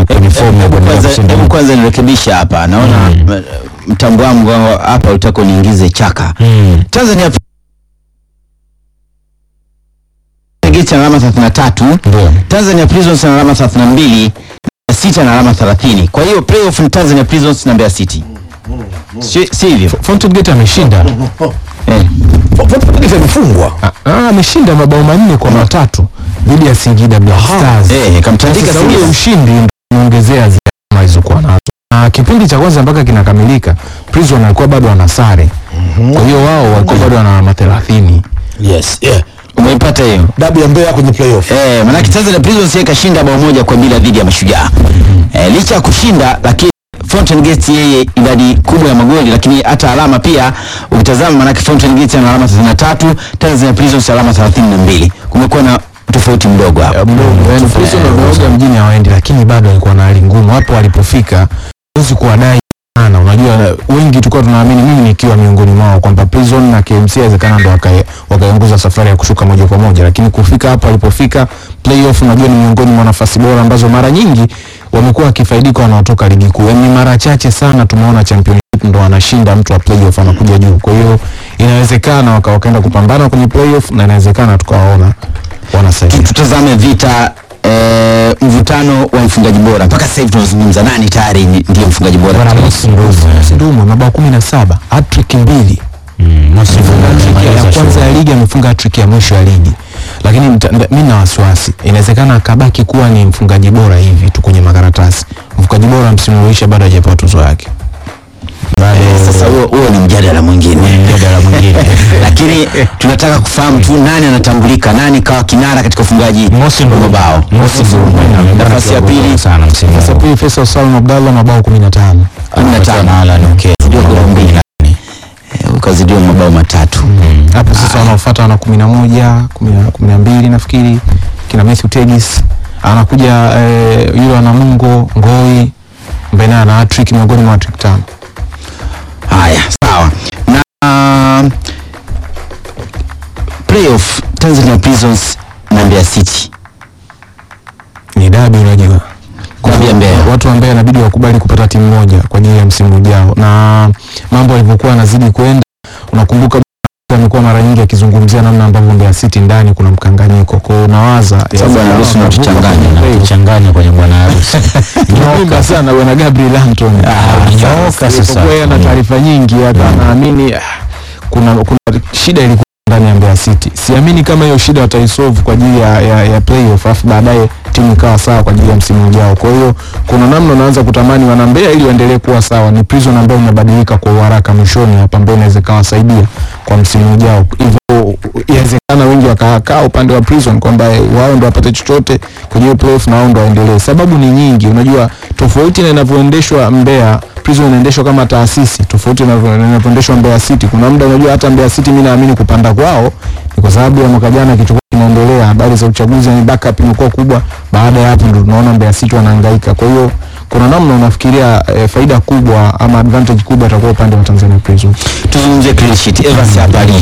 kwenye fomu ya Hebu kuendelea kwanza- kushinda hebu ligi. kwanza nirekebisha hapa naona m- mtambo wangu hapa utaka uniingize chaka Mm. Tanzania Gate ana alama 33 Ndio. Tanzania Prisons ana alama 32 na City ana alama 30 kwa hiyo playoff ni Tanzania Prisons na Mbeya City si si hivyo Fountain Gate ameshinda eh. Fountain amefungwa Ah, ah, ameshinda mabao manne kwa matatu dhidi ya Singida Black Stars. eh kamtandika Sasa ule Singida ushindi ndio unaongezea zile alama alizokuwa nazo. Na kipindi cha kwanza mpaka kinakamilika Prison alikuwa bado wana sare. Kwa hiyo wao walikuwa bado wana alama 30. yes yeah umeipata hiyo dabi ya Mbeya kwenye playoff Eh, manake Tanzania Prisons yeye kashinda bao moja kwa bila dhidi ya Mashujaa. Eh, licha ya kushinda lakini Fountain Gate yeye idadi kubwa ya magoli lakini hata alama pia ukitazama manake Fountain Gate ana alama 33, Tanzania Prisons alama 32. Kumekuwa na tofauti mdogo hapo. mdogo yani Prison wameoga mjini hawaendi lakini bado walikuwa na hali ngumu hapo walipofika huwezi kuwadai sana unajua wengi tulikuwa tunaamini mimi nikiwa miongoni mwao kwamba Prison na KMC inawezekana ndo waka- wakaiongoza safari ya kushuka moja kwa moja lakini kufika hapo walipofika playoff unajua ni miongoni mwa nafasi bora ambazo mara nyingi wamekuwa wakifaidika wanaotoka ligi kuu yani mara chache sana tumeona championship ndo anashinda mtu wa playoff anakuja juu kwa hiyo inawezekana waka, wakaenda kupambana kwenye playoff na inawezekana tukawaona wanasaidia Tutazame vita eh, mvutano wa mfungaji bora. Mpaka sasa hivi tunazungumza nani tayari ni- ndiye mfungaji bora. Bwana Mosi Ndumu Ndumu mabao kumi na saba hattrick mbili Hat-trick ya- ya kwanza ya ligi amefunga hattrick ya mwisho ya ligi lakini nita- nda- mi na wasiwasi inawezekana akabaki kuwa ni mfungaji bora hivi tu kwenye makaratasi mfungaji bora msimu uisha bado hajapewa tuzo yake Eh, sasa huo huo ni mjadala mwingine. mjadala mwingine Lakini tunataka kufahamu tu nani anatambulika, nani kawa kinara katika ufungaji Mosi wa Ndumu. mabao. Mosi Ndumu. Nafasi ya pili sana msimu sasa pili Faisal Salum Abdallah mabao 15 15 zidiwa goli mbili Eh, ukazidiwa mabao matatu hapo sasa wanaofuata wana kumi na moja kumi na- kumi na mbili nafikiri kina Matthew Tegis anakuja eh, yule wa Namungo Ngoi ambaye naye ana hattrick miongoni mwa hattrick tano haya sawa na playoff Tanzania Prisons na Mbeya City ni dabi unajua Dabi ya Mbeya. watu wa Mbeya inabidi wakubali kupata timu moja kwa ajili ya msimu ujao na mambo yalivyokuwa yanazidi kwenda unakumbuka amekuwa mara nyingi akizungumzia namna ambavyo Mbeya City ndani kuna mkanganyiko kwa hiyo unawaza Sababu anaruhusu na kuchanganya na kuchanganya kwenye bwana harusi Nimepinga sana bwana Gabriel Anton nyooka sasa. kwa na taarifa nyingi hata anaamini ah, kuna kuna shida ilikuwa ndani ya Mbeya City siamini kama hiyo shida wataisolve kwa ajili ya, ya, ya playoff afu baadaye timu ikawa sawa kwa ajili ya msimu ujao kwa hiyo kuna namna unaanza kutamani wana Mbeya ili waendelee kuwa sawa ni prison ambayo imebadilika kwa uharaka mwishoni hapa ambayo inaweza ikawasaidia kwa msimu ujao hivyo inawezekana wengi wakakaa upande wa prison kwamba wao ndo wapate chochote kwenye hiyo playoff na wao ndo waendelee sababu ni nyingi unajua tofauti na inavyoendeshwa Mbeya prison inaendeshwa kama taasisi tofauti na inavyo- inavyoendeshwa Mbeya City kuna muda unajua hata Mbeya City mimi naamini kupanda kwao ni kwa sababu ya mwaka jana kichukua kinaendelea habari za uchaguzi ni backup imekuwa kubwa baada ya hapo ndo tunaona Mbeya City wanahangaika kwa hiyo kuna namna unafikiria eh, faida kubwa ama advantage kubwa itakuwa upande wa Tanzania Prison tuzungumzie clean sheet Evans hapa ali